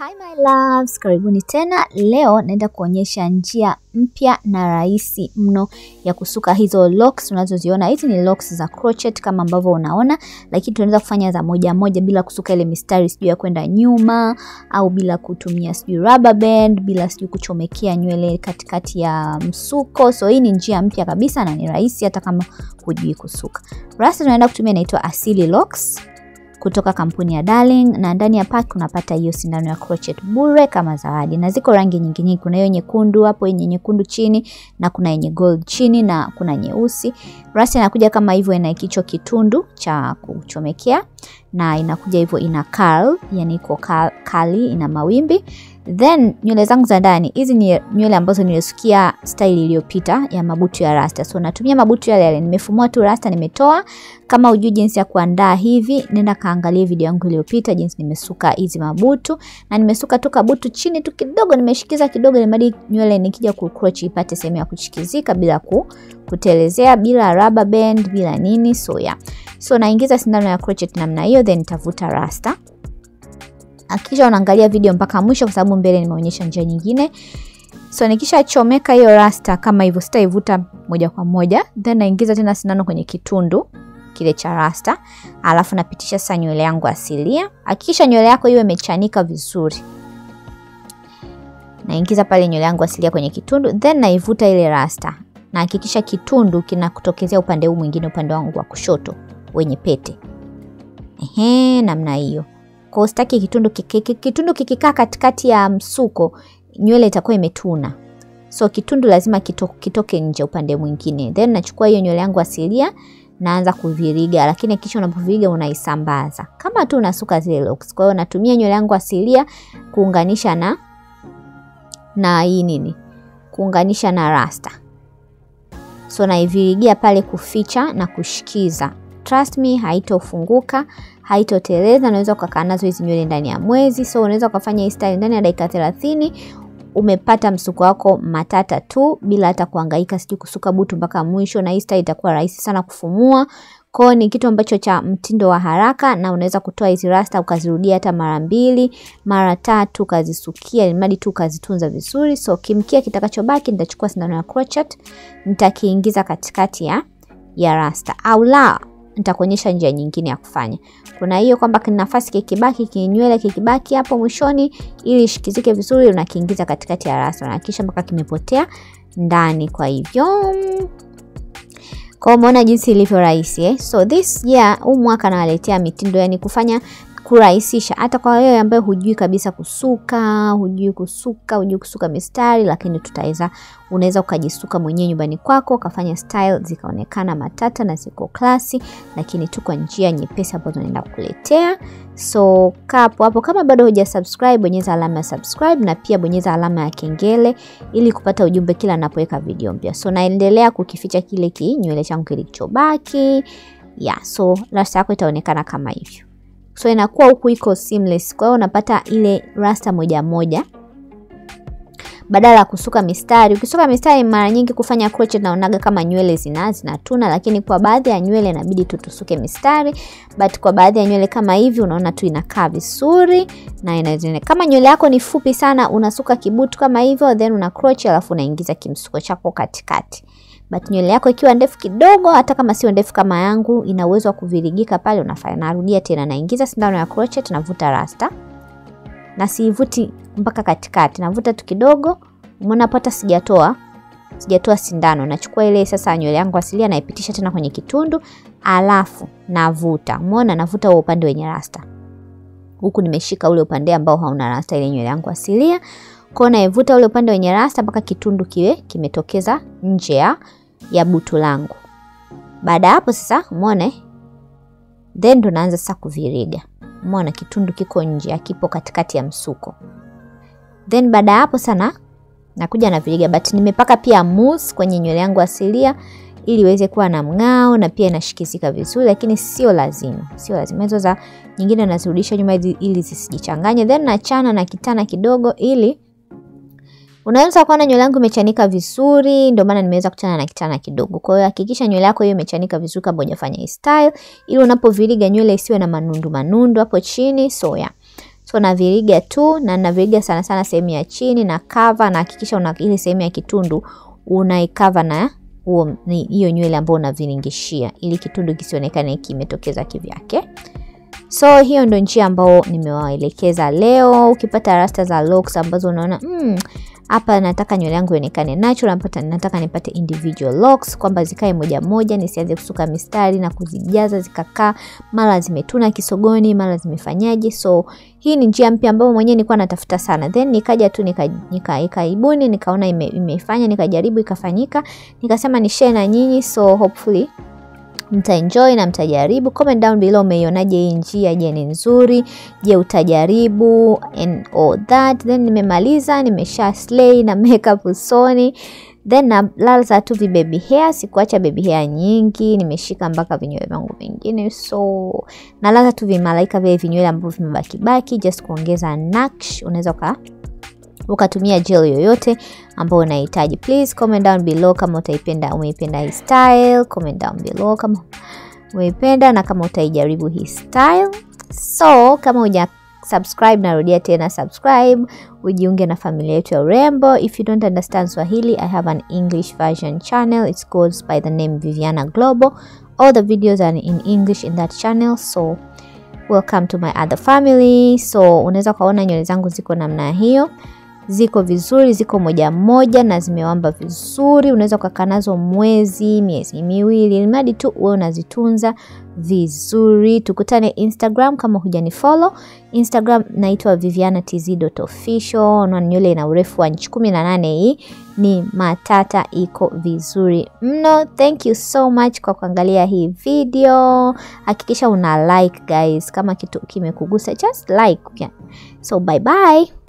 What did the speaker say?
Hi my loves, karibuni tena. Leo naenda kuonyesha njia mpya na rahisi mno ya kusuka hizo locks unazoziona. Hizi ni locks za crochet kama ambavyo unaona, lakini tunaweza kufanya za moja moja bila kusuka ile mistari sijui ya kwenda nyuma au bila kutumia sijui rubber band, bila sijui kuchomekea nywele katikati ya msuko. So hii ni njia mpya kabisa na ni rahisi hata kama hujui kusuka. Rasta tunaenda kutumia inaitwa Asili Locks kutoka kampuni ya Darling na ndani ya pack unapata hiyo sindano ya crochet bure kama zawadi, na ziko rangi nyingi nyingi. Kuna hiyo nyekundu hapo, yenye nyekundu chini na kuna yenye gold chini na kuna nyeusi. Rasta inakuja kama hivyo, ina kichwa kitundu cha kuchomekea na inakuja hivyo, ina curl, yani iko kali, ina mawimbi then nywele zangu za ndani hizi ni nywele ambazo nilisukia style iliyopita ya mabutu ya rasta, so natumia mabutu yale yale. Nimefumua tu rasta, nimetoa. Kama hujui jinsi ya kuandaa hivi, nenda kaangalie video yangu iliyopita jinsi nimesuka hizi mabutu, na nimesuka tu kabutu chini tu kidogo, nimeshikiza kidogo, ili nywele nikija ku crochet ipate sehemu ya kushikizika bila ku, kutelezea, bila rubber band, bila nini. So yeah, so naingiza sindano ya crochet namna hiyo, then nitavuta rasta Hakikisha unaangalia video mpaka mwisho kwa sababu mbele nimeonyesha njia nyingine. So nikisha chomeka hiyo rasta kama hivyo, sitaivuta moja kwa moja, then naingiza tena sindano kwenye kitundu kile cha rasta, alafu napitisha sasa nywele yangu asilia. Hakikisha nywele yako iwe imechanika vizuri. Naingiza pale nywele yangu asilia kwenye kitundu, then naivuta ile rasta, na hakikisha kitundu kinakutokezea upande huu mwingine, upande wangu wa kushoto wenye pete. Ehe, namna hiyo. Kwa ustaki kitundu kiki, kitundu kikikaa katikati ya msuko nywele itakuwa imetuna, so kitundu lazima kito, kitoke nje upande mwingine. Then nachukua hiyo nywele yangu asilia naanza kuviriga, lakini kisha unapoviriga unaisambaza kama tu unasuka zile locks. Kwa hiyo natumia nywele yangu asilia kuunganisha na na hii nini, kuunganisha na rasta, so naivirigia pale kuficha na kushikiza. Trust me, haitofunguka haitoteleza. Unaweza ukakaa nazo hizi nywele ndani ya mwezi, so unaweza ukafanya hii style ndani ya dakika thelathini. Umepata msuko wako matata tu bila hata kuhangaika sijui kusuka butu mpaka mwisho, na hii style itakuwa rahisi sana kufumua. Kwao ni kitu ambacho cha mtindo wa haraka, na unaweza kutoa hizi rasta ukazirudia hata mara mbili mara tatu, ukazisukia ilimradi tu ukazitunza vizuri. So kimkia kitakachobaki nitachukua sindano ya crochet nitakiingiza katikati ya ya rasta au la nitakuonyesha njia nyingine ya kufanya. Kuna hiyo kwamba nafasi kikibaki kinywele kikibaki hapo mwishoni, ili ishikizike vizuri, unakiingiza katikati ya rasta na kisha mpaka kimepotea ndani. Kwa hivyo kwa umeona jinsi ilivyo rahisi eh? So this year huu mwaka nawaletea mitindo, yani kufanya kurahisisha hata kwa wewe ambaye hujui kabisa kusuka, hujui kusuka, hujui kusuka mistari, lakini tutaweza, unaweza ukajisuka mwenyewe nyumbani kwako ukafanya style zikaonekana matata na ziko klasi, lakini tu kwa njia nyepesi ambazo naenda kukuletea. So kapo hapo, kama bado huja subscribe, bonyeza alama ya subscribe na pia bonyeza alama ya kengele ili kupata ujumbe kila ninapoweka video mpya. So naendelea kukificha kile kinywele changu kilichobaki. Yeah, so rasta yako itaonekana kama hivyo so inakuwa huku iko seamless. Kwa hiyo unapata ile rasta moja moja badala ya kusuka mistari. Ukisuka mistari mara nyingi kufanya crochet naonaga kama nywele zina zinatuna, lakini kwa baadhi ya nywele inabidi tu tusuke mistari, but kwa baadhi ya nywele kama hivi unaona tu inakaa vizuri na inazine. Kama nywele yako ni fupi sana, unasuka kibutu kama hivyo, then una crochet alafu unaingiza kimsuko chako katikati but nywele yako ikiwa ndefu kidogo, hata kama sio ndefu kama yangu, ina uwezo wa kuvirigika pale, unafanya. Narudia tena, naingiza sindano ya crochet, navuta rasta na siivuti mpaka katikati, navuta tu kidogo. Umeona hapo, hata sijatoa sijatoa sindano. Nachukua ile sasa nywele yangu asilia, naipitisha tena kwenye kitundu, alafu navuta. Umeona, navuta huo upande wenye rasta, huku nimeshika ule upande ambao hauna rasta, ile nywele yangu asilia. Kwa naivuta ule upande wenye rasta mpaka kitundu kiwe kimetokeza nje ya ya butu langu. Baada ya hapo sasa, umeona, then ndo naanza sasa kuviriga. Umeona kitundu kiko nje, akipo katikati ya msuko. Then baada ya hapo sana nakuja na viriga, but nimepaka pia mousse kwenye nywele yangu asilia ili iweze kuwa na mng'ao na pia inashikizika vizuri, lakini sio lazima, sio lazima. Hizo za nyingine nazirudisha nyuma ili zisijichanganye, then nachana na kitana kidogo ili Unaweza kuona nywele yangu imechanika vizuri, ndio maana nimeweza kuchana na kitana kidogo. Kwa hiyo hakikisha nywele yako hiyo imechanika vizuri kabla hujafanya hii style, ili unapoviriga nywele isiwe na manundu manundu hapo chini. So yeah. so naviriga tu na naviriga sana sana sehemu ya chini na cover na hakikisha una ile sehemu ya kitundu unaikava na huo hiyo nywele ambayo unaviringishia ili kitundu kisionekane kimetokeza kivyake so hiyo ndo njia ambayo nimewaelekeza leo ukipata rasta za locks ambazo unaona hapa mm, nataka nywele yangu ionekane natural napata, nataka nipate individual locks kwamba zikae moja moja nisianze kusuka mistari na kuzijaza zikakaa mara zimetuna kisogoni mara zimefanyaje so hii ni njia mpya ambayo mwenyewe nilikuwa natafuta sana then nikaja tu nikaibuni nika, nika nikaona ime, imefanya nikajaribu ikafanyika nikasema ni share na nyinyi so hopefully mtaenjoy na mtajaribu. Comment down below umeionaje hii njia. Je, ni nzuri? Je, utajaribu and all that. Then nimemaliza, nimesha slay na makeup usoni then na laza tu vi baby hair. Sikuacha baby hair nyingi, nimeshika mpaka vinywele vyangu vingine, so nalaza tu vimalaika vile vinywele ambavyo vimebaki baki, just kuongeza naksh. Unaweza ka ukatumia gel yoyote ambayo unahitaji. Please comment down below kama utaipenda, umeipenda hii style. Comment down below kama umeipenda na kama utaijaribu hii style. So kama uja subscribe, narudia tena subscribe, ujiunge na familia yetu ya urembo. If you don't understand Swahili, I have an English version channel. It goes by the name Viviana Global. All the videos are in English in that channel, so welcome to my other family. So unaweza kuona nywele zangu ziko namna hiyo ziko vizuri, ziko moja moja na zimewamba vizuri. Unaweza ukakaa nazo mwezi, miezi miwili, mradi tu wewe unazitunza vizuri. Tukutane Instagram kama hujani follow Instagram, naitwa vivianatz.official. Na nywele ina urefu wa inchi kumi na nane. Hii ni matata, iko vizuri mno. Thank you so much kwa kuangalia hii video. Hakikisha una like guys, kama kitu kimekugusa just like. So bye bye.